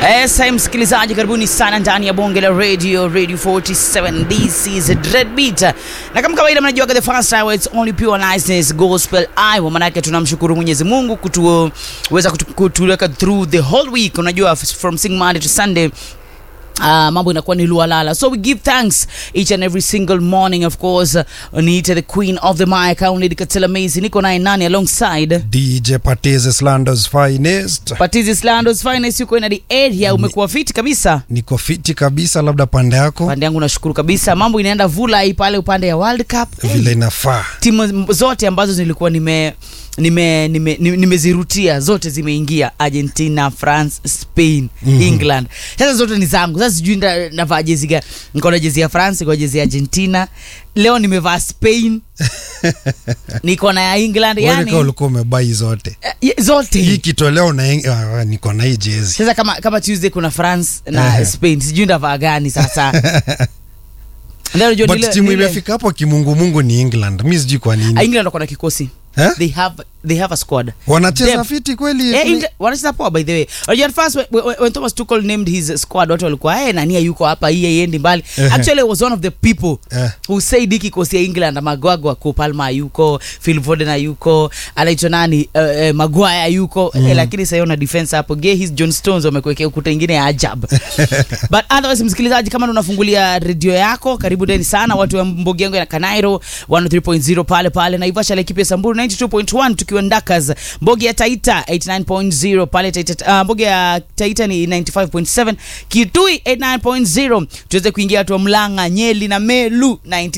Esa msikilizaji, karibuni sana ndani ya bonge la radio radio 47 this is Dread Beat, na kama kawaida mnajua the first hour it's only pure niceness gospel Iowa. Manake tunamshukuru Mwenyezi Mungu kutuweza kutu, kutuweka through the whole week, unajua from sing Monday to Sunday Uh, mambo inakuwa ni lualala so we give thanks each and every single morning of course uh, niite the queen of the mic Aunid Katela Macy niko naye nani alongside DJ Patiz Slandos finest. Patizi Slandos finest yuko in the area umekuwa fiti kabisa Niko fiti kabisa, labda pande yako pande yangu nashukuru kabisa mambo inaenda vulai pale upande ya World Cup vile inafaa. timu zote ambazo zilikuwa nime nime nime- nime- nimezirutia zote zimeingia argentina france spain mm-hmm. england sasa zote ni zangu sasa sijui nda- navaa jezi gani niko na jezi ya france niko na jezi ya argentina leo nimevaa spain niko na ya england Wewe yani kama ulikuwa umebai zote eh, ye- zote hii kitoleo na uh, niko na hii jezi sasa kama kama tuesday kuna france na Ehe. spain sijui ndavaa gani sasa Leo unajua but nile- timu nile- imefika hapo kimungumungu ni England. Mi sijui kwa Ah, nini england wako na kikosi Eh? they have they have a squad wanacheza Depth. fiti kweli. Eh, England- wanacheza poa by the way unajua at first when, when, when thomas tuchel named his squad watu walikuwa hey, nania yuko hapa hii haiendi mbali Ehe. actually I was one of the people Eh. who said hiki kikosi ya england magwagwa ko palma yuko phil foden yuko anaitwa nani uh, uh, magwaya yuko mm. eh, lakini sasa una defense hapo ge his john stones wamekuwekea ukuta ingine ya ajab but otherwise msikilizaji kama ndo unafungulia redio yako karibu deni sana watu wa mbogi yangu ya kanairo 103.0 pale pale naivasha laikipia ya samburu 92.1 tukiwa ndakas mbogi ya taita 89.0 pale taita uh, mbogi ya taita ni 95.7 kitui 89.0 tuweze kuingia watu wa mlanga nyeli na melu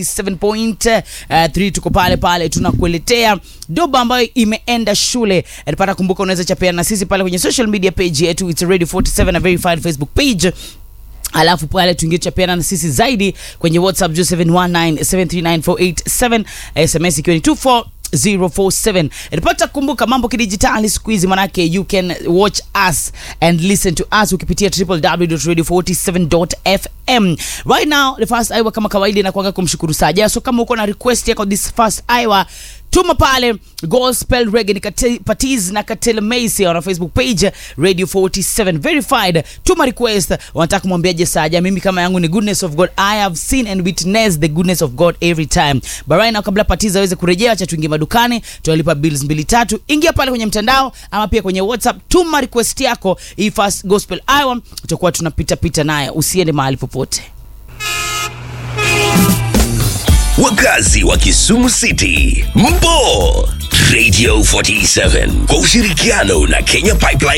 97.3 tuko pale pale tunakueletea doba ambayo imeenda shule pata kumbuka unaweza chapeana na sisi pale kwenye social media page yetu it's radio 47 na verified facebook page alafu pale tuingie chapiana na sisi zaidi kwenye whatsapp juu 719739487 sms ikiwa ni 24 047 ripota kumbuka mambo kidijitali siku hizi manake you can watch us and listen to us ukipitia www.radio47.fm right now the first hour kama kawaida inakuanga kumshukuru saja so kama uko na request yako this first hour tuma pale gospel reggae ni Kate- patiz na katela macy on our facebook page radio 47 verified tuma request wanataka kumwambiaje saja mimi kama yangu ni goodness of god i have seen and witnessed the goodness of god every time but right now kabla patiz aweze kurejea acha tuingie madukani tunalipa bills mbili tatu ingia pale kwenye mtandao ama pia kwenye whatsapp tuma request yako hii first gospel hour tutakuwa tunapita pita naye usiende mahali popote wakazi wa Kisumu City, mpo Radio 47 kwa ushirikiano na Kenya Pipeline